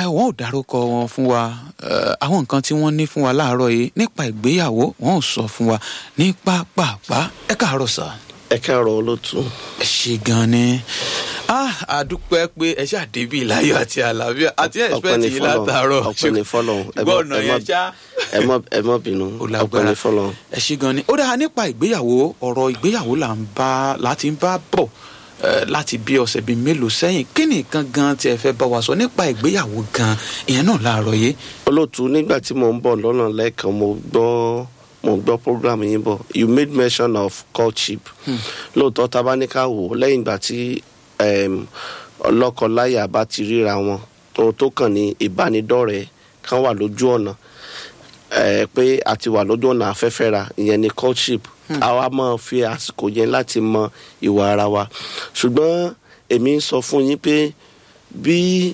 wọn ò dárúkọ wọn fún wa ẹ, àwọn nǹkan tí wọ́n ní fún wa láàárọ̀ yìí nípa ìgbéyàwó wọn ò sọ fún wa ní pápápá ẹ káàárọ̀ sà ẹ káàárọ̀ olótú ẹ ṣe gan ni ah àdúpẹ́ pé ẹ ṣáà débi láyọ̀ àti àlàáfíà àti ẹ̀sìpẹ́tì yìí látàárọ̀ ọpẹ́ ní fọ́lọ́run ẹ gbọ́ mọ́- ọ̀nà ẹ yẹn mọ́- ṣá ẹ mọ́ ẹ mọ́ bínú ó ọpẹ́ lágbára ní fọ́lọ́run. ẹ ṣe gan ni ó dáa nípa ìgbéyàwó ọ̀rọ̀ ìgbéyàwó là ń bá láti ń bá bọ̀ eh, láti bí ọ̀sẹ̀ bíi mélòó sẹ́yìn kí ni nǹkan gan tí ẹ fẹ́ bá wa sọ nípa ìgbéyàwó gan ìyẹn náà láàárọ̀ yìí olótú nígbà tí mò ń bọ̀ lọ́nà lẹ́ẹ̀kan mo gbọ́ mo gbọ́ program yín bọ̀ you made mention of courtship lóòótọ́ tá a bá ní ká wò ó lẹ́yìn ìgbà tí em, ọlọ́kọ-láyà bá ti ríra wọn ohun tó kàn ní ìbánidọ́rẹ̀ẹ́ kan wà lójú ọ̀nà eh, pé a ti wà lójú ọ̀nà afẹ́fẹ́ ra ìyẹn ni courtship àwa máa fi àsìkò yẹn láti mọ ìwà ara wa ṣùgbọ́n èmi ń sọ fún yín pé bí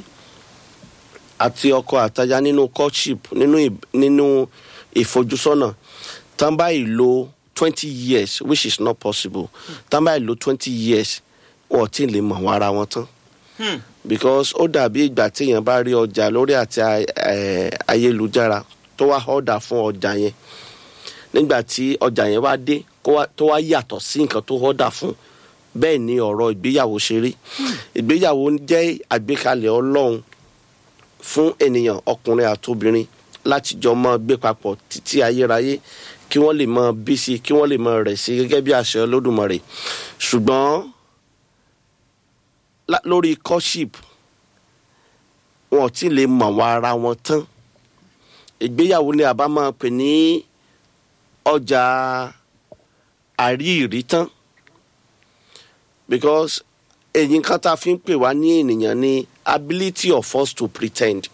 àti ọkọ àtaya nínú courtship nínú ì- nínú ìfojúsọ́nà tán báyìí lo twenty years which is not possible tán báyìí lo twenty years wọn ò tí ì lè mọ̀ wọ́n ara wọn tán because ó dàbí ìgbà téèyàn bá rí ọjà lórí àti a- eh, ayélujára tó wá ọ̀dà fún ọjà yẹn nígbà tí ọjà yẹn wá dé kó wá- tó wá yàtọ̀ sí nǹkan tó ọ̀dà fún bẹ́ẹ̀ ni ọ̀rọ̀ ìgbéyàwó ṣe rí ìgbéyàwó jẹ́ àgbékalẹ̀ ọlọ́run fún ènìyàn ọkùnrin àtobìnrin láti jọ máa gbé papọ̀ títí ayérayé kí wọ́n lè máa bí sí kí wọ́n lè máa rẹ̀ sí gẹ́gẹ́ bí àṣẹ olódùmarè ṣùgbọ́n lá- lórí courtship wọn ò tí ì lè mọ̀ wọ́n ara wọn tán ìgbéyàwó ni àbá máa pè ní ọjà àríyìrí tán because èyí kan tá a fi ń pè wá ní ènìyàn ni ability of us to pretend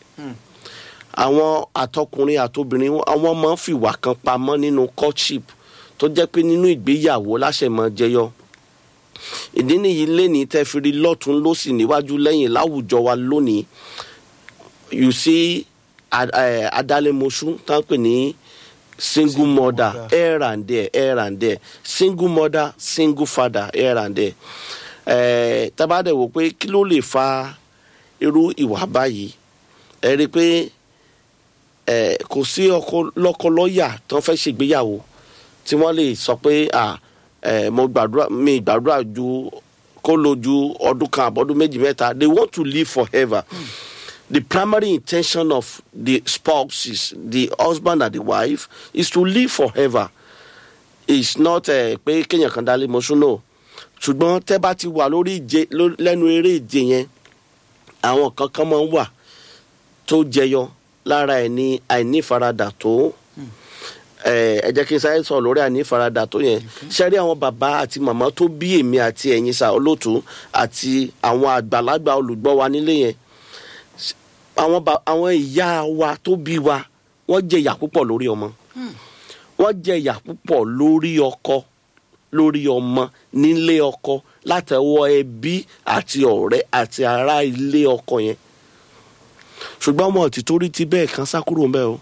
àwọn àtọkùnrin àtobìnrin wọn- àwọn máa ń fìwà kan pamọ́ nínú courtship tó jẹ́ pé nínú ìgbéyàwó láṣẹ máa jẹyọ ìdí nìyí lẹ́ni tẹ́ fi rí lọ́tún lọ́sì níwájú lẹ́yìn láwùjọ wa lónìí you see ad- eh, adálémoṣú tá ń pè ní single mother mother. here and there here and there single mother single father here and there eh, tábàdẹ̀ wò pé kí ló lè fa irú ìwà báyìí ẹ rí i pé eh, kò sí ọkọ lọ́kọlọ́yà tó fẹ́ ṣègbéyàwó tí wọ́n lè sọ pé ah, eh, mo gbàdúrà mi gbàdúrà ju kó lo ju ọdún kan àbọ̀dún méjì mẹ́ta they want to live forever. Mm the primary intention of the spouses, the husband and the wife, is to live forever. It's not uh, pé kéèyàn kan dálé mọ́ṣú náà. ṣùgbọ́n tẹ́ bá ti wà lórí ìje ló- lẹ́nu eré ìje yẹn àwọn kankan máa ń wà tó jẹyọ lára ẹ̀ ní àìnífaradà tó ẹ ẹ jẹ́ kí n sáré sọ̀rọ̀ lórí àìnífaradà tó yẹn ṣẹ́rí àwọn bàbá àti màmá tó bí èmi àti ẹ̀yin sà olóòtú àti àwọn àgbàlagbà olùgbọ́ wa nílé yẹn àwọn ba àwọn ìyá wa tó bí wa wọ́n jẹ ìyà púpọ̀ lórí ọmọ wọ́n jẹ ìyà púpọ̀ lórí ọkọ lórí ọmọ nílé ọkọ látẹ̀wọ́ ẹbí àti ọ̀rẹ́ àti ará ilé ọkọ yẹn ṣùgbọ́n wọn ti torí ti bẹ́ẹ̀ kan sá kúrò ń bẹ́ẹ̀ o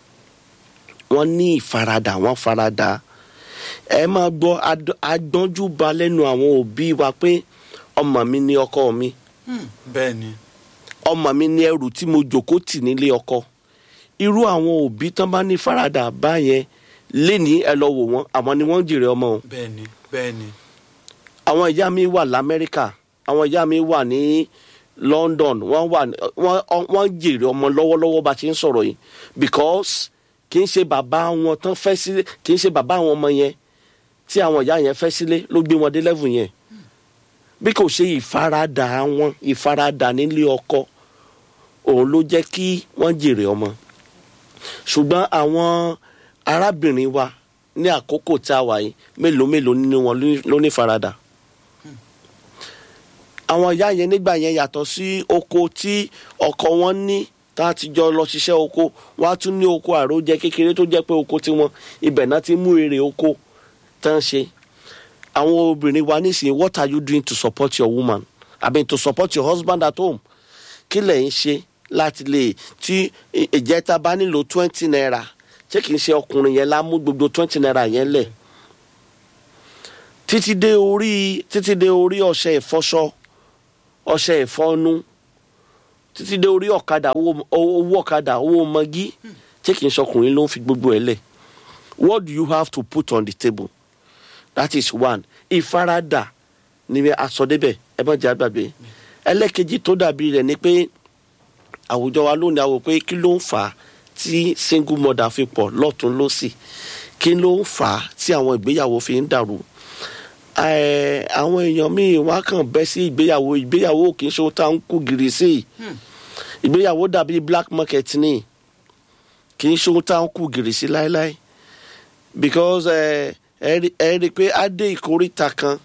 wọ́n ní ìfaradà wọ́n faradà ẹ máa gbọ́ ad- agbọ́njú ba lẹ́nu àwọn òbí wa pé ọmọ mi ní ọkọ mi bẹ́ẹ̀ ni ọmọ mi ní ẹrù tí mo jòkó tì nílé ọkọ irú àwọn òbí tán bá ní faradà báyẹn léni ẹ lọ wò wọn àwọn ni wọn ń jèrè ọmọ o bẹ́ẹ̀ ni bẹ́ẹ̀ ni àwọn ìyá mi wà lamẹ́ríkà àwọn ìyá mi wà ní london wọ́n wà ní- wọ́n wọ́n ń jèrè ọmọ lọ́wọ́lọ́wọ́ bá a ti ń sọ̀rọ̀ yìí because kì í ṣe bàbá wọn tán fẹ́ sílé kì í ṣe bàbá àwọn ọmọ yẹn tí àwọn ìyá yẹn fẹ́ sílé ló gbé wọn dé level yẹn bí kò ṣe ìfaradà wọn ìfaradà nílé ọkọ òun ló jẹ́ kí wọ́n jèrè ọmọ ṣùgbọ́n àwọn arábìnrin wa ní àkókò tí a wà yìí mélòó mélòó nínú wọn ló- ló ní faradà àwọn ìyá yẹn nígbà yẹn yàtọ̀ sí oko tí ọkọ wọn ní tá a ti jọ lọ ṣiṣẹ́ oko wọn á tún ní oko àròjẹ kékeré tó jẹ́ pé oko tiwọn ibẹ̀ náà ti mú èrè oko tán ṣe àwọn obìnrin wa nísìnyí what are you doing to support your woman i mean to support your husband at home kí lẹ̀ ń ṣe láti lè tí ì- ìjẹta bá nílò twenty naira ṣé kìí ṣe ọkùnrin yẹn lá mú gbogbo twenty naira yẹn lẹ̀ títí dé orí títí dé orí ọṣẹ ìfọṣọ ọṣẹ ìfọnu títí dé orí ọ̀kadà owó owó ọ̀kadà owó mọ́gí tí kì í ṣọkùnrin ló ń fi gbogbo ẹ̀ lẹ̀ what do you have to put on the table that is one ìfaradà ni asọdébẹ̀ ẹ má jẹ́ àgbàgbé ẹlẹ́kejì tó dàbí rẹ̀ ni pé àwùjọ wa lónìí àwò pé kí ló ń fà á tí single mother fi pọ̀ lọ́tún lọ́sì kí ló ń fà á tí àwọn ìgbéyàwó fi ń dàrú Ẹ, àwọn èèyàn míì wá kàn bẹ́ sí ìgbéyàwó ìgbéyàwó kì í ṣe ohun tá à ń kú gìrì sí i ìgbéyàwó dàbí black market ni kì í ṣe ohun tá à ń kú gìrì sí láéláé because ẹ ẹ rí ẹ rí i pé á dé ìkóríta kan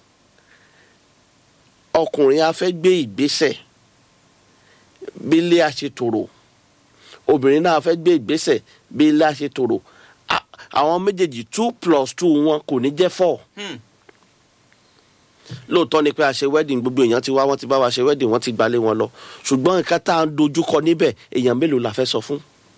ọkùnrin á fẹ́ gbé ìgbésẹ̀ bí ilé á ṣe tòrò obìnrin náà á fẹ́ gbé ìgbésẹ̀ bí ilé á ṣe tòrò À- àwọn méjèèjì two plus two wọn kò ní jẹ́ four lóòótọ́ ni pé a ṣe wedding gbogbo èèyàn ti wá wọ́n ti bá wa ṣe wedding wọ́n ti gbalé wọn lọ ṣùgbọ́n nǹkan tá à ń dojúkọ níbẹ̀ èèyàn mélòó la fẹ́ sọ fún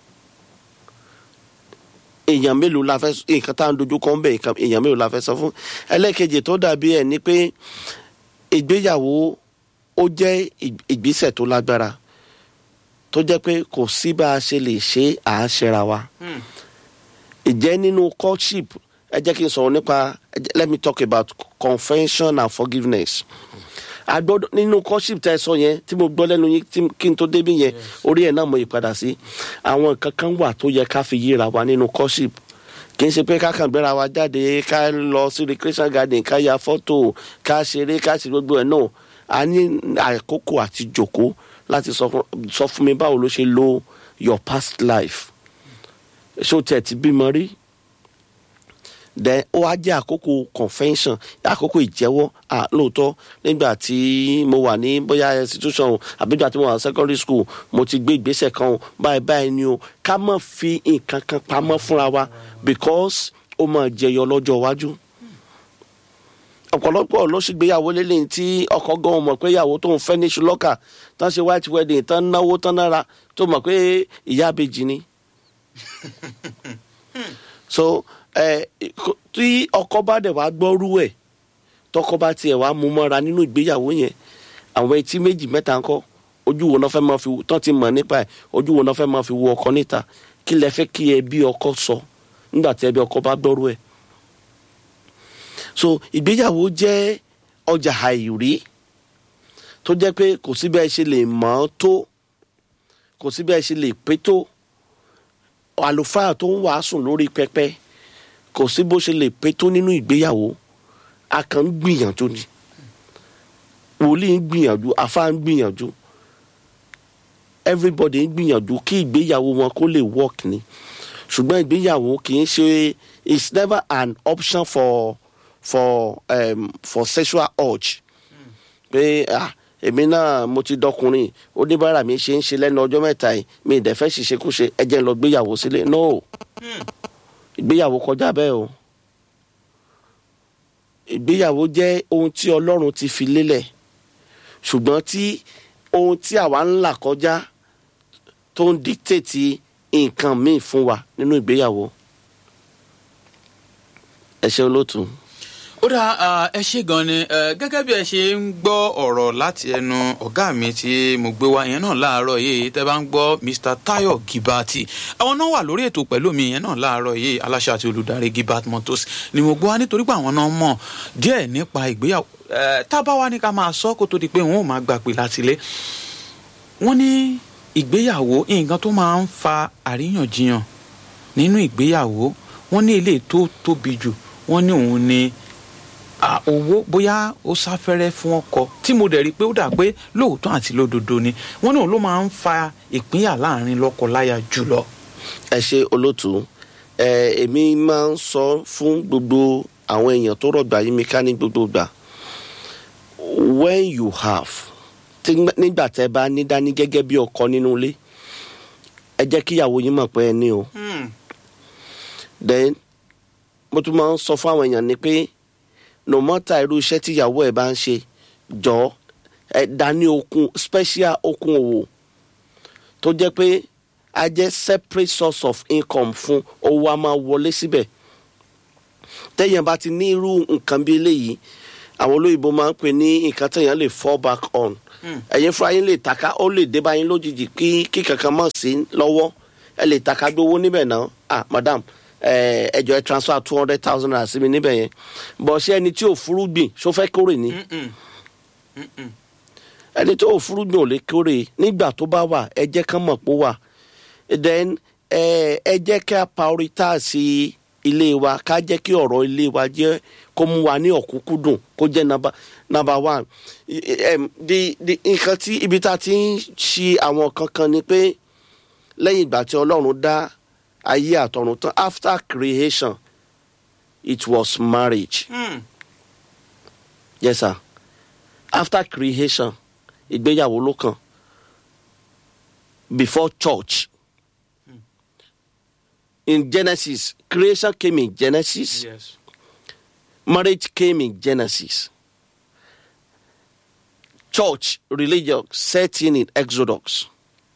èèyàn mélòó la fẹ́ nǹkan tá à ń dojúkọ ń bẹ̀ nǹkan- èèyàn mélòó la fẹ́ sọ fún ẹlẹ́kejì tó dàbí ẹ̀ ni pé ìgbéyàwó ó jẹ́ ì- ìgbésẹ̀ tó lágbára tó jẹ́ pé kò sí bá a ṣe lè ṣe à á ṣẹra wa ìjẹ́ nínú courtship ẹ jẹ́ kí n sọ̀rọ̀ nípa ẹ jẹ́- let me talk about confession and forgiveness agbọ́dọ̀ nínú courtship tẹ́ ẹ sọ yẹn tí mo gbọ́ lẹ́nu yín tí- kí n tó débi yẹn orí ẹ̀ náà mo yí padà sí àwọn nǹkan kan wà tó yẹ ká fi yíra wa nínú courtship kì í ṣe pé ká kàn gbéra wa jáde ká lọ sí recreation garden ká ya fọ́tò ká ṣeré ká ṣe gbogbo ẹ̀ náà a ní àkókò àti jòkó láti sọ fún- sọ fún mi báwo ló ṣe lo your past life ṣó tiẹ̀ ti bímọ rí then ó wá jẹ́ àkókò convention àkókò ìjẹ́wọ́ à lóòótọ́ nígbà tí mo wà ní bóyá institution o àbí nígbà tí mo wà ní secondary school mo ti gbé ìgbésẹ̀ kan o báyìí báyìí ni o ká má fi nǹkan kan pamọ́ fúnra wa because ó máa jẹyọ lọ́jọ́ iwájú ọ̀pọ̀lọpọ̀ ló sì gbéyàwó lélẹ́yìn tí ọkọ gan mọ̀ pé ìyàwó tó ń fẹ́ ní ṣùlọ́kà tán ṣe white wedding tán náwó tán nára tó mọ̀ pé ìyá àbèjì ni so ẹ kò- tí ọkọ bá dẹ̀ wá gbọ́rú ẹ̀ tọkọ bá tiẹ̀ wá mú mọ́ra nínú ìgbéyàwó yẹn àwọn etí méjì mẹ́ta ńkọ́ ojú wo náà fẹ́ máa fi tán ti mọ̀ nípa ẹ̀ ojú wo náà fẹ́ máa fi wo ọkọ níta kí lẹ fẹ́ kí ẹbí ọkọ sọ nígbà tí ẹbí ọkọ bá gbọ́rú ẹ̀ so ìgbéyàwó jẹ́ ọjà àìrí tó jẹ́ pé kò sí bẹ́ẹ̀ ṣe lè mọ̀ ọ́ tó kò sí bẹ́ẹ̀ ṣe lè pé tó àlùfáà tó ń wàásù lórí pẹpẹ kò sí bó ṣe lè pé tó nínú ìgbéyàwó a kàn ń gbìyànjú ni wòlíì ń gbìyànjú àfáà ń gbìyànjú everybody ń gbìyànjú kí ìgbéyàwó wọn kó lè work ni ṣùgbọ́n ìgbéyàwó kì í ṣe it's never an option for for um, for sexual urge pé ah èmi náà mo ti dọkùnrin oníbàárà mi ṣe ń ṣe lẹ́nu ọjọ́ mẹ́ta yìí mi ìdẹ̀ fẹ́ ṣiṣẹ́ kó ṣe ẹ jẹ́ n lọ gbéyàwó sílé no ìgbéyàwó kọjá bẹ́ẹ̀ o ìgbéyàwó jẹ́ ohun tí ọlọ́run ti fi lélẹ̀ ṣùgbọ́n tí ohun tí àwa ń là kọjá tó ń dictate nǹkan míì fún wa nínú ìgbéyàwó ẹ ṣe olóòtú. ó dá ah, ẹ ṣe gan ni eh, gẹ́gẹ́ bí ẹ ṣe ń gbọ́ ọ̀rọ̀ láti ẹnu ọ̀gá mi tí mo gbé wá ìyẹn náà láàárọ̀ yìí tẹ́ bá ń gbọ́ Mr. Tayo Gibati àwọn náà wà lórí ètò pẹ̀lú mi ìyẹn náà láàárọ̀ yìí aláṣẹ àti olùdarí Gibat Motors ni mo gbọ́ wá nítorí pé àwọn náà mọ̀ díẹ̀ nípa ìgbéyàwó eh, tá a bá wá ní ká máa sọ kó tó di pé wọn ò máa gbà pé látilé wọ́n ní ìgbéyàwó nǹkan tó máa ń fa àríyànjiyàn nínú ìgbéyàwó wọ́n ní ilé tó tóbi jù wọ́n ní òun ni à, owó bóyá ó sáfẹ́rẹ́ fún ọkọ tí mo dẹ̀ rí i pé ó dà pé lóòótọ́ àti lódodo ni wọ́n ní òun ló máa ń fa ìpínyà láàrin lọ́kọ-láya jùlọ. ẹ ṣe olóòtú ẹ èmi máa ń sọ fún gbogbo àwọn èèyàn tó rọgbà yí mi ká ní gbogbo gbà when you have tí nígbà tẹ bá ní dání gẹ́gẹ́ bí ọkọ nínú ilé ẹ jẹ́ kíyàwó yín mọ̀ pé ẹ ní o then mo tún máa ń sọ fún àwọn èèyàn ni pé no matter irú iṣẹ́ tíyàwó ẹ̀ bá ń ṣe jọ ẹ dání okun special okun òwò tó jẹ́ pé a jẹ́ separate source of income fún owó a máa wọlé síbẹ̀ tẹ́yìn bá ti ní irú nǹkan bí eléyìí àwọn olóyìnbó máa ń pè ní nǹkan tẹ́yìn lè fall back on Hmm. ẹ̀yin fúnra yín lè taka ó lè dé báyìí lójijì kí kí kankan mọ̀ sí lọ́wọ́ ẹ lè taka gbowó níbẹ̀ náà ah madam ẹ ẹ jọ̀ọ́ ẹ transfer two hundred thousand naira sí mi níbẹ̀ yẹn bọ̀ ṣé ẹni tí ò fúrúgbìn ṣó fẹ́ kórè ni Mm-mm. Mm-mm. ẹni tó ò fúrúgbìn ò lè kórè nígbà tó bá wà ẹ jẹ́ kán mọ̀ pé ó wà then ẹ ẹ jẹ́ ká prioritize ilé wa ká jẹ́ kí ọ̀rọ̀ ilé wa jẹ́ kó mú wa ní ọ̀kúnkúndùn kó jẹ́ number number one I- I- em, di di nǹkan tí ibi tá a ti ń ṣe àwọn kankan ni pé lẹ́yìn ìgbà tí ọlọ́run dá ayé àtọ̀run tán after creation it was marriage Mm. yes sir after creation ìgbéyàwó ló kàn before church in genesis creation came in genesis yes. marriage came in genesis church religion set in in exodus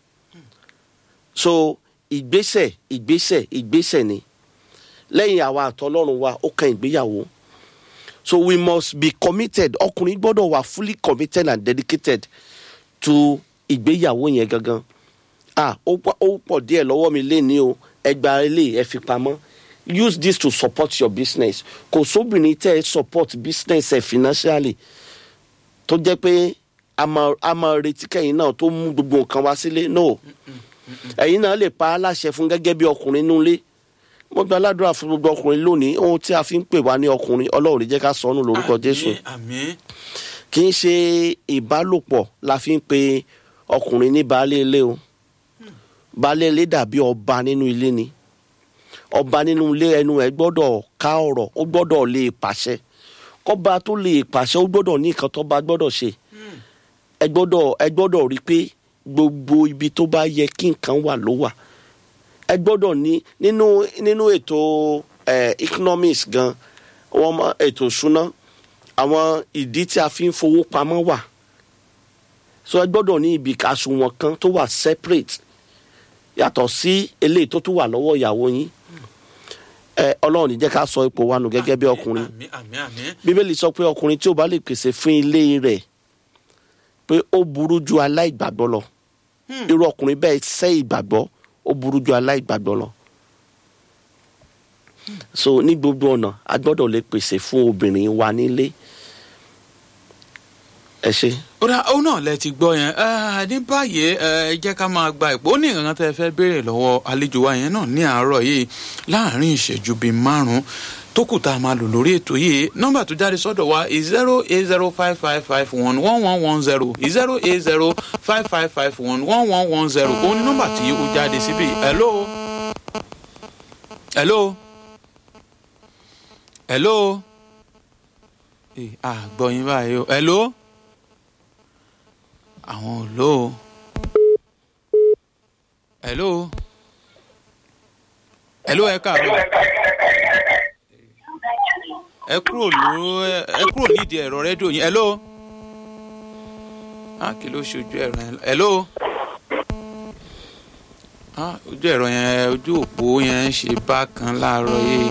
so ìgbésẹ̀ ìgbésẹ̀ ìgbésẹ̀ ni lẹ́yìn àwa àtọlọ́run wa ó kan ìgbéyàwó so we must be committed ọkùnrin gbọ́dọ̀ wà fully committed and dedicated to ìgbéyàwó yẹn gangan ah ó pọ̀ ó pọ̀ díẹ̀ lọ́wọ́ mi lé ní o ẹgbàá ilé ẹ fi pamọ́ use this to support your business kò sóbìnrin tẹ́ ẹ support business ẹ financially tó jẹ́ pé a máa a máa retí kẹ́yìn náà tó mú gbogbo nǹkan wá sílé no ẹ̀yin náà lè pa á láṣẹ fún gẹ́gẹ́ bí ọkùnrin nulẹ̀ mo gba aládùúrà fún gbogbo ọkùnrin lónìí ohun tí a fi ń pè wá ní ọkùnrin ọlọ́run lè jẹ́ ká sọnù lórúkọ jésù àmín àmín kì í ṣe ìbálòpọ̀ la fi ń pe ọkùnrin ní baálé ilé o baálé ilé dàbí ọba nínú ilé ni ọba nínú ilé ẹnu ẹ gbọ́dọ̀ ká ọ̀rọ̀ ó gbọ́dọ̀ lè pàṣẹ kọ́ba tó lè pàṣẹ ó gbọ́dọ̀ ní nǹkan tó bá gbọ́dọ̀ ṣe ẹ gbọ́dọ̀ ẹ gbọ́dọ̀ rí i pé gbogbo ibi tó bá yẹ kí nǹkan wà ló wà ẹ gbọ́dọ̀ ní nínú nínú ètò eh, economics gan wọ́n mọ ètò ìṣúná àwọn ìdí tí a fi ń fowó pamọ́ wà so ẹ gbọ́dọ̀ ní ibi àsùnwọ̀n kan tó wà separate yàtọ̀ sí eléyìí tó tún wà lọ́wọ́ ìyàwó yín ẹ ọlọ́run ní jẹ́ ká sọ ipò wa nù gẹ́gẹ́ bí ọkùnrin àmín àmín àmín bíbélì sọ pé ọkùnrin tí ó bá lè pèsè fún ilé rẹ̀ pé ó burú ju aláìgbàgbọ́ lọ Hmm. irú ọkùnrin bẹ́ẹ̀ sẹ́ ìgbàgbọ́ ó burú ju aláìgbàgbọ́ lọ so ní gbogbo ọ̀nà a gbọ́dọ̀ lè pèsè fún obìnrin wa nílé ẹ ṣe. ó dá ó náà lẹ ti gbọ́ yẹn ẹ ní báyìí ẹ jẹ́ ká máa gba ìpò ó ní nǹkan tẹ́ ẹ fẹ́ béèrè lọ́wọ́ àlejò wa yẹn náà ní àárọ̀ yìí láàárín ìṣẹ́jú bíi márùn-ún tó kù tá a máa lò lórí ètò yìí nọ́mbà tó jáde sọ́dọ̀ wa zero eight zero five five five one one one one zero zero eight zero five five five one one one one zero ó ní nọ́mbà tí ó jáde síbí hello hello hello Eh, àgbọ̀yìn báyìí o hello àwọn ò lò ó hello hello ẹ káàárọ̀ ẹ kúrò ló ẹ kúrò nídìí ẹ̀rọ rédíò yín hello ah kí ló ṣojú ẹ̀rọ yẹn hello ah ojú ẹ̀rọ yẹn ojú òpó yẹn ń ṣe bákan láàárọ̀ yìí.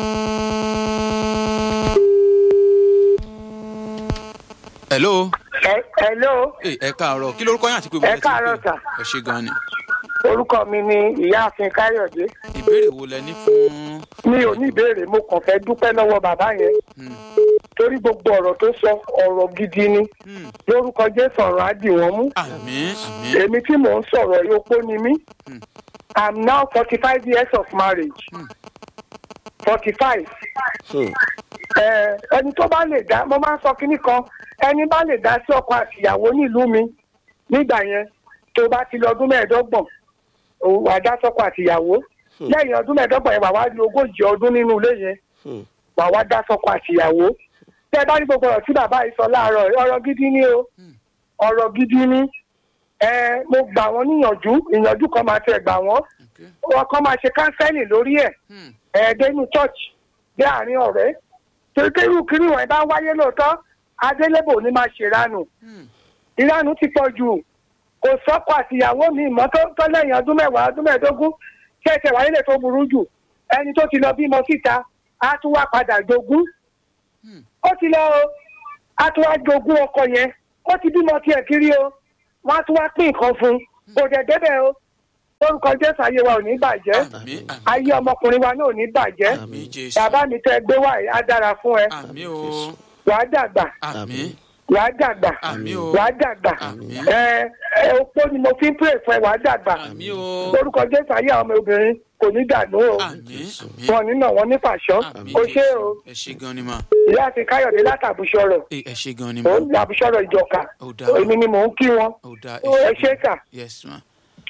hello Ẹ- Hello, ẹ ẹ káàárọ̀ kí lórúkọ yín àti pé Ẹ káàárọ̀ sà. ẹ ṣe gan ni orúkọ mi ni ìyáàfin Káyọ̀dé. ìbéèrè wo lẹ ní fún Mi ò ní ìbéèrè, mo kàn fẹ́ dúpẹ́ lọ́wọ́ bàbá yẹn. Hmm, Torí gbogbo ọ̀rọ̀ tó sọ ọ̀rọ̀ gidi ni. hmm, Lórúkọ Jésù ọ̀rọ̀ á dì wọ́n mú. àmín àmín Èmi tí mò ń sọ̀rọ̀ yìí opó ni mí. Hmm. I'm now forty five years of marriage. Hmm. forty five. Hmm. Ẹni tó bá lè dá, mo máa ń sọ kinní kan, ẹni bá lè dá sí ọkọ àtìyàwó nílùú mi nígbà yẹn tó bá ti lọ ọdún mẹ́ẹ̀ẹ́dọ́gbọ̀n òun wà dá sọ́kọ àtìyàwó lẹ́yìn ọdún mẹ́ẹ̀ẹ́dọ́gbọ̀n yẹn wà wá di ogójì ọdún nínú ilé yẹn Hmm. wà wá dá sọ́kọ àtìyàwó tẹ́ ẹ bá ní gbogbo ọ̀rọ̀ tí bàbá yìí sọ láàárọ̀ yìí, ọ̀rọ̀ gidi ni o ọ̀rọ̀ gidi ni ẹ mo gbà wọ́n níyànjú ìyànjú kan máa tẹ̀ gbà wọ́n Okay. wọn kan máa ṣe kánsẹ́lì lórí ẹ̀ Hmm, ẹ̀ẹ́dẹ́nu church bí àárín ọ̀rẹ́ torí pé irú kiri wọn bá wáyé lóòótọ́ adélébò ni máa ṣèrànù hmm, ìranù ti pọ̀ jù kò sọ́kọ àtìyàwó mi mọ́ tó tó lẹ́yìn ọdún mẹ́wàá ọdún mẹ́ẹ̀ẹ́dógún ṣẹ̀ṣẹ̀ wáyé lè tó burú jù ẹni tó ti lọ bímọ síta á tún wá padà jogún hmm. ó ti lọ o á tún wá jogún ọkọ yẹn ó ti bímọ tiẹ̀ kiri o wọ́n á tún wá pín nǹkan fún un kò dẹ̀ débẹ̀ o lórúkọ jésù ayé wa ò ní bàjẹ́ àmì àmì ayé ọmọkùnrin wa náà ò ní bàjẹ́ àmì jésù bàbá mi tẹ́ gbé wá yìí á dára fún ẹ àmì o wàá dàgbà àmì wàá dàgbà àmì o wàá dàgbà àmì ẹ ẹ opó ni mo fi ń pray fún ẹ wàá dàgbà àmì o lórúkọ jésù ayé àwọn ọmọ obìnrin kò ní dànù o àmì àmì wọn nínà wọn ní fàṣọ àmì o ṣé o ẹ ṣe gan ni ma ìyá àti káyọ̀dé látàbùsọ̀rọ̀ ẹ ẹ ṣe gan ni ó ma ń làbùsọ̀rọ̀ ìjọka ó dá èmi ni mò ń kí wọn ó dá ẹ ṣé kà. yes ma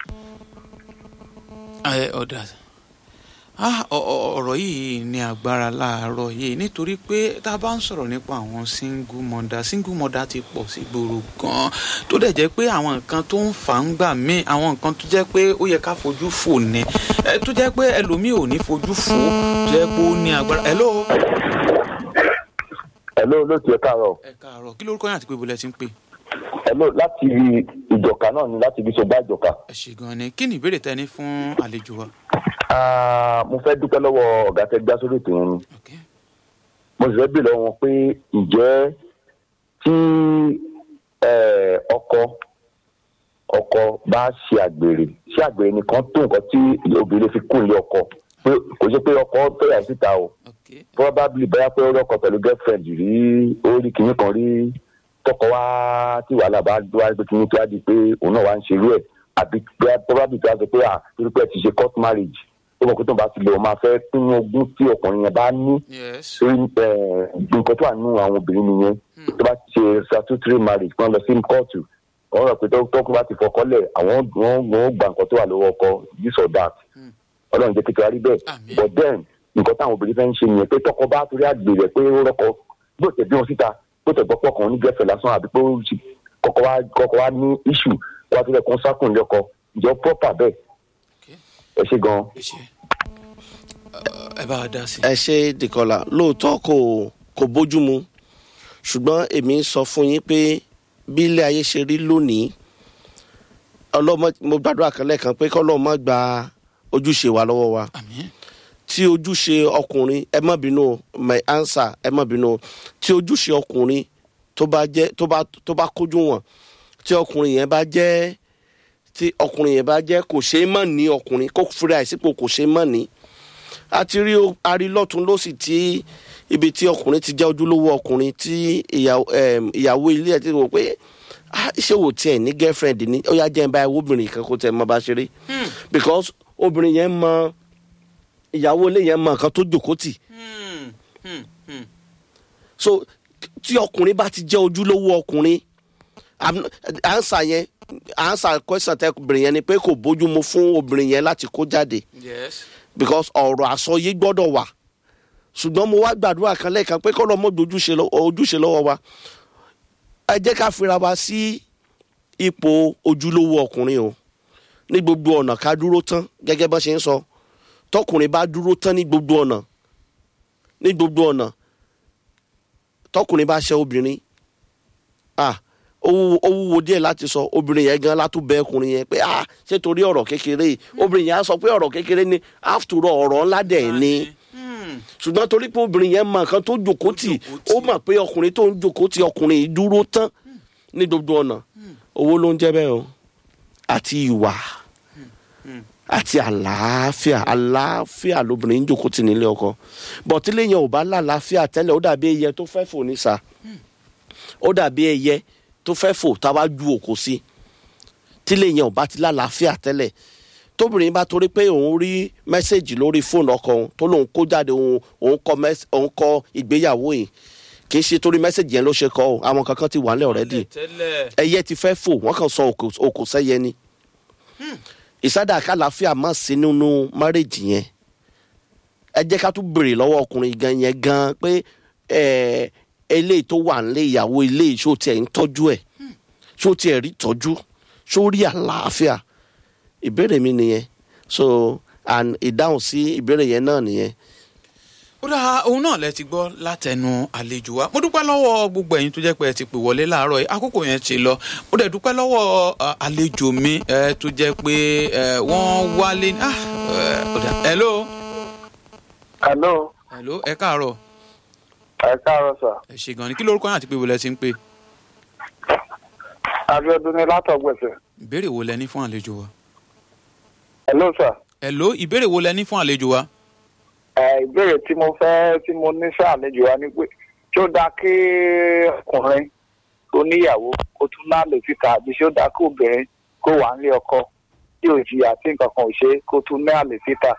ẹ ó dá ah ọ- ọ- ọ̀rọ̀ yìí ní agbára láàárọ̀ yìí nítorí pé tá a bá ń sọ̀rọ̀ nípa àwọn single mother single mother ti pọ̀ sí gbòòrò gan-an tó dẹ̀ jẹ́ pé àwọn nǹkan tó ń fà ń gbà mí àwọn nǹkan tó jẹ́ pé ó yẹ ká fojú fò ní ẹ tó jẹ́ pé ẹlòmíì ò ní fojú fò tó jẹ́ pé ó ní agbára hello. Hello lóòtú ẹ káàárọ̀ ẹ káàárọ̀ kí lórúkọ yín àti pé ibo lẹ ti ń pè Hello láti ìjọka náà ni láti ibi sọgbà ìjọka. ẹ ṣe gan ni kí ni ìbéèrè tẹ ní fún àlejò wa. Ah, mo fẹ́ dúpẹ́ lọ́wọ́ ọ̀gá tẹ́ gbá sórí ètò yẹn ni Okay. mo sì fẹ́ bèèrè lọ́wọ́ wọn pé ǹjẹ́ tí eh, ọkọ ọkọ bá ṣe àgbèrè ṣé àgbèrè nìkan tó nǹkan tí obìnrin fi kún ilé ọkọ pé kò ṣe pé ọkọ fẹ́yà síta o Okay. probably bóyá pé ó rọ́kọ pẹ̀lú girlfriend rí ó rí kinní kan rí tọkọ wá tí wàhálà bá wá pé kinní tó wá di pé òun náà wá ń ṣerú ẹ̀ àbí bóyá probably tó wá sọ pé à torí pé ẹ ti ṣe court marriage ó mọ̀ pé tó ń bá ti lè o máa fẹ́ pín ogún tí ọkùnrin yẹn bá ní yes. torí eh, nǹkan tó wà nínú àwọn obìnrin nìyẹn tó bá ti ṣe statutory marriage kan lọ sí kóòtù wọ́n rọ̀ pé tọ́kùn bá ti fọkọ́lẹ̀ àwọn wọ́n wọ́n gba nǹkan tó wà lọ́wọ́ ọkọ this or that ọlọ́run jẹ́ kékeré rí bẹ́ẹ̀ Àmín. but then nǹkan táwọn obìnrin fẹ́ ń ṣe nìyẹn pé tọkọ bá torí àgbèrè pé ó rọ́kọ bó tẹ̀ bí wọn síta bó tẹ̀ gbọ́ pọ̀kan ní gẹ́fẹ̀ lásán àbí pé ó ṣì- kọ́kọ́ wá kọ́kọ́ wá ní issue wá tó lẹ̀ kó sákùn lọ́kọ ìjọ proper bẹ́ẹ̀ Okay. ẹ ṣe gan-an. ẹ ṣe ẹ bá wa dá sí. ẹ ṣe dìkọlà lóòótọ́ kò kò bójúmu ṣùgbọ́n èmi ń sọ fún yín pé bí ilé ayé ṣe rí lónìí ọlọ́mọ mo gbàdúrà kan lẹ́ẹ̀kan pé kọ́lọ́mọ gba ojúṣe wa lọ́wọ́ wa àmín tí ojúṣe ọkùnrin ẹ má bínú o, my answer ẹ má bínú o, tí ojúṣe ọkùnrin tó bá jẹ́ tó bá tó bá kójú wọn tí ọkùnrin yẹn bá jẹ́ tí ọkùnrin yẹn bá jẹ́ kò ṣeé mọ̀ ní ọkùnrin kó fúra ẹ̀ sípò kò ṣeé mọ̀ ní àti rí o- arílọ́tún lọ́sì tí ibi tí ọkùnrin ti jẹ́ ojúlówó ọkùnrin tí ìyàwó em, ìyàwó ilé ẹ̀ ti rò pé "Ah, ṣé wò tiẹ̀ ní girlfriend ní ó yá jẹ́ ń bá ẹ wóbìnrin kan kó tẹ̀ mọ́ bá ṣeré because obìnrin yẹn mọ ìyàwó ilé yẹn mọ nǹkan tó jòkó tì Hmm, hmm, hmm. so tí ọkùnrin bá ti jẹ́ ojúlówó ọkùnrin am- ansa yẹn ansa question tẹ obìnrin yẹn ni pé kò bójú mu fún obìnrin yẹn láti kó jáde yes. because ọ̀rọ̀ àsọyé gbọ́dọ̀ wà ṣùgbọ́n mo wá gbàdúrà kan lẹ́ẹ̀kan pé kọ́ lọ́ mọ́ ojúṣe lọ- ojúṣe lọ́wọ́ wa ẹ jẹ́ ká fira wa sí ipò ojúlówó ọkùnrin o ní gbogbo ọ̀nà ká dúró tán gẹ́gẹ́ bá ṣe ń sọ tọkùnrin bá dúró tán ní gbogbo ọ̀nà ní gbogbo ọ̀nà tọkùnrin bá ṣe obìnrin ah ó wúwo- ó wúwo díẹ̀ láti sọ obìnrin yẹn gan látún bẹ ọkùnrin yẹn pé ah ṣé torí ọ̀rọ̀ kékeré yìí obìnrin yẹn á sọ pé ọ̀rọ̀ kékeré ni after all ọ̀rọ̀ ńlá dẹ̀ ni Hmm, ṣùgbọ́n torí pé obìnrin yẹn mọ nǹkan tó jòkó tì jòkó tì. ó mọ̀ pé ọkùnrin tó ń jòkó tì ọkùnrin yìí dúró tán ní gbogbo ọ̀nà owó ló ń jẹ́ bẹ́ẹ̀ o àti ìwà àti àlàáfíà àlàáfíà lobìnrin ń jòkó tì nílé ọkọ bọ̀tílé yẹn ò bá lálàáfíà tẹ́lẹ̀ ó dàbí ẹyẹ tó fẹ́ fò ní sa ó dàbí ẹyẹ tó fẹ́ fò tá a bá ju òkò sí tílé yẹn ò bá ti lálàáfíà tẹ́lẹ̀ tóbìnrin bá torí pé òun rí mẹ́sẹ̀gì lórí fóònù ọkọ òun tó lóun kó jáde òun òun kọ mẹ́s- òun kọ ìgbéyàwó yìí kì í ṣe torí mẹ́sẹ̀gì yẹn ló ṣe kọ o àwọn kankan ti wà nílẹ̀ ọ̀rẹ́dì tẹ́lẹ̀ ẹyẹ ti fẹ́ fò wọ́n kàn sọ òkò òkò sẹ́yẹ ni ìsádà kàlàáfíà má sí nínú márèjì yẹn ẹ jẹ́ ká tún béèrè lọ́wọ́ ọkùnrin gan yẹn gan pé ẹ eléyìí tó wà nílé ìyàwó ilé yìí ṣó tiẹ̀ ń tọ́jú ẹ̀ ṣó tiẹ̀ rí tọ́jú ṣó rí àlàáfíà ìbéèrè mi nìyẹn so and ìdáhùn sí ìbéèrè yẹn náà nìyẹn ó dáa òun náà lẹ ti gbọ́ látẹnu àlejò wa mo dúpẹ́ lọ́wọ́ gbogbo ẹ̀yin tó jẹ́ pé ẹ ti pè wọlé láàárọ̀ yìí àkókò yẹn ti lọ mo dẹ̀ dúpẹ́ lọ́wọ́ à, àlejò mi ẹ tó jẹ́ pé ẹ wọ́n wálé ní- ah ẹ, ó dáa hello Hello, hello ẹ káàárọ̀ ẹ káàárọ̀ sà. ẹ ṣe gan ni kí lórúkọ yín àti pé ibo lẹ ti ń pè abiodun ni látọgbẹsẹ. ìbéèrè wo lẹ ní fún àlejò wa. hello sir. hello ìbéèrè wo lẹ ní fún àlejò wa. ẹ ìbéèrè tí mo fẹ́ tí mo ní sàlejò wa ni pé ṣé ó dáa kí ọkùnrin tó níyàwó kó tún láàlè síta àbí ṣé ó dáa kí obìnrin kó wà nílé ọkọ tí ò jìyà tí nǹkan kan ò ṣe kó tún ní àlè síta.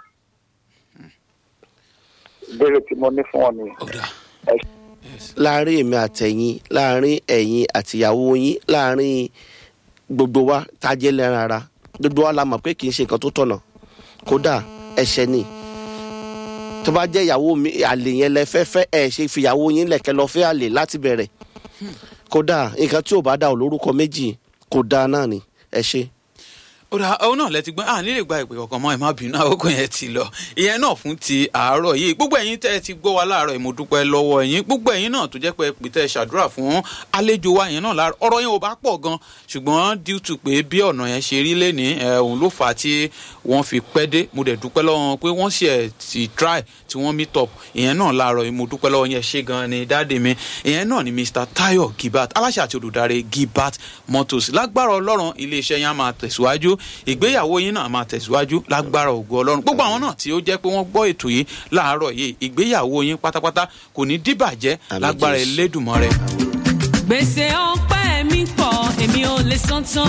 ìbéèrè tí mo ní fún ọ nìyẹn. ọ̀dà láàrin èmi àtẹ̀yìn láàrin ẹ̀yin àtìyàwó yín láàrin gbogbo wa tá a jẹ́ lẹ́ran ara gbogbo wa la mọ̀ pé kì í ṣe nǹkan tó tọ̀nà kódà ẹ̀ṣẹ̀ ni tó bá jẹ́ ìyàwó mi àlè yẹn lẹ fẹ́ fẹ́ ẹ̀ ṣe fìyàwó yín lẹ̀kẹ́ lọ fẹ́ àlè láti bẹ̀rẹ̀ kódà nǹkan tí ò bá dá ò lórúkọ méjì kò dáa náà ni ẹ ṣe. ọ̀dà òun náà lẹ ti gbọ́n à nílè gba ìpè ọkàn mọ́ ẹ má bínú àkókò yẹn ti lọ ìyẹn náà fún ti àárọ̀ yìí gbogbo ẹ̀yin tẹ́ ẹ ti gbọ́ wa láàárọ̀ yìí mo dúpẹ́ lọ́wọ́ ẹ̀yin gbogbo ẹ̀yin náà tó jẹ́ pé pè tẹ́ ẹ ṣàdúrà fún àlejò wa yẹn náà láàárọ̀ ọ̀rọ̀ yẹn ò bá pọ̀ gan ṣùgbọ́n due to pé bí ọ̀nà yẹn ṣe rí lẹ́ni òun ló fà á tí wọ́n fi pẹ́ dé mo dẹ̀ dúpẹ́ lọ́wọ́ wọn pé wọ́n ṣe ẹ̀ ti try tí wọ́n meet up ìyẹn náà láàárọ̀ yìí mo dúpẹ́ lọ́wọ́ yẹn ṣe gan ni dáàdì mi ìyẹn náà ni Mr Tayo Gibat aláṣẹ àti olùdarí Gibat Motors lágbára ọlọ́run iléeṣẹ́ yẹn á máa tẹ̀síwájú ìgbéyàwó yín náà máa tẹ̀síwájú lágbára ògo ọlọ́run gbogbo àwọn náà tí ó jẹ́ pé wọ́n gbọ́ ètò yìí láàárọ̀ yìí ìgbéyàwó yín pátápátá kò ní dìbàjẹ́ Àmín lágbára Jésù. Elédùmarè. gbèsè ọpẹ́ mi pọ̀ èmi ò lè san tán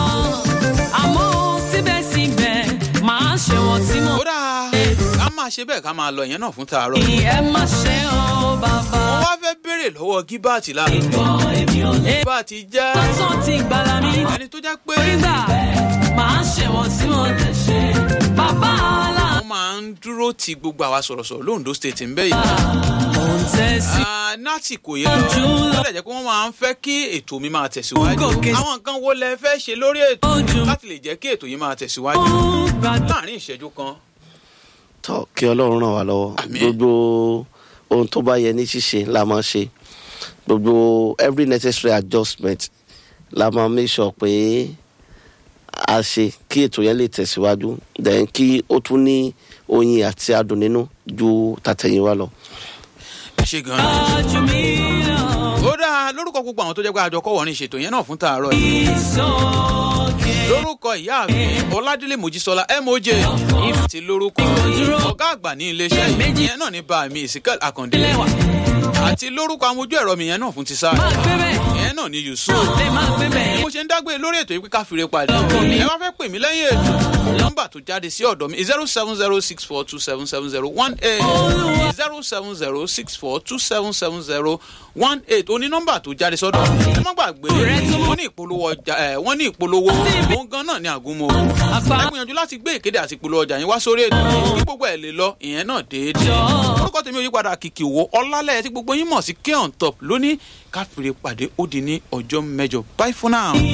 àmọ́ síbẹ̀síbẹ̀ máa ṣe wọ́n tí mo ó dáa ká máa ṣe bẹ́ẹ̀ ká máa lọ ìyẹn náà fún tàárọ̀. ní ẹ má ṣe ọ́ bàbá. mo wá fẹ́ béèrè lọ́wọ́ Gibat lára ìgbọ́ èmi ò lè Gibat jẹ́ tán ti gbàlà mi. ẹni tó jẹ́ pé nígbà máa ṣe wọ́n tí mo lè ṣe bàbá àlà. wọ́n máa ń dúró ti gbogbo àwa sọ̀rọ̀sọ̀rọ̀ lóńdó state ń bẹ́ yìí. mò ń tẹ̀sí. Ah, láti kò yé lọ Ojú lọ. ó lè jẹ́ pé wọ́n máa ń fẹ́ kí ètò mi máa tẹ̀síwájú Gòkè. àwọn nǹkan wo lẹ fẹ́ ṣe lórí ètò Ojú. láti lè jẹ́ kí ètò yìí máa tẹ̀síwájú ó gbàdúrà. láàrin ìṣẹ́jú kan tọ́ kí ọlọ́run ràn wá lọ́wọ́ Àmín. gbogbo ohun tó bá yẹ ní ṣíṣe la máa ṣe gbogbo every necessary adjustment la máa make sure pé a ṣe kí ètò yẹn lè tẹ̀síwájú then kí ó tún ní oyin àti adùn nínú ju tàtẹ̀yìnwá lọ. ẹ ṣe gan-an. Ojú mi lọ. ó dáa lórúkọ gbogbo àwọn tó jẹ́ pé àjọ kọ́wọ́ ní ìṣètò yẹn náà fún tàárọ̀ yìí Ìsọ̀kè. lórúkọ ìyá mi ọládélé mojísọlá moj àti lórúkọ ọgá àgbà ní iléeṣẹ́ yìí yẹn náà ní bá mi ìsìnkà àkàndé Lẹ́wà. àti lórúkọ amójú ẹ̀rọ mi yẹn náà fún ti sáà Máa gbé bẹ́ẹ̀. yẹn náà ní yusuf Lè máa gbé bẹ́ẹ̀. mo ṣe ń dágbé lórí ètò yìí pé ká fìrè padà ẹ wá fẹ́ pè mí lẹ́yìn ètò nọ́mbà tó jáde sí ọ̀dọ̀ mi zero seven zero six four two seven seven zero one eight zero seven zero six four two seven seven zero one eight oní nọ́mbà tó jáde sọ́dọ̀ ẹ má gbàgbé wọ́n ní ìpolówó ọjà ẹ wọ́n ní ìpolówó òun gan náà ní àgúnmọ́ Àgbà. ẹ gbìyànjú láti gbé ìkéde àti ìpolówó ọjà yín wá sórí ètò kí gbogbo ẹ̀ lè lọ ìyẹn náà déédéé orúkọ tèmi ò yípadà kìkì wo ọlálẹ̀ tí gbogbo yín mọ̀ sí k on top lónìí káfíńrè pàdé ó di ní ọjọ́ mẹ́jọ bye for now.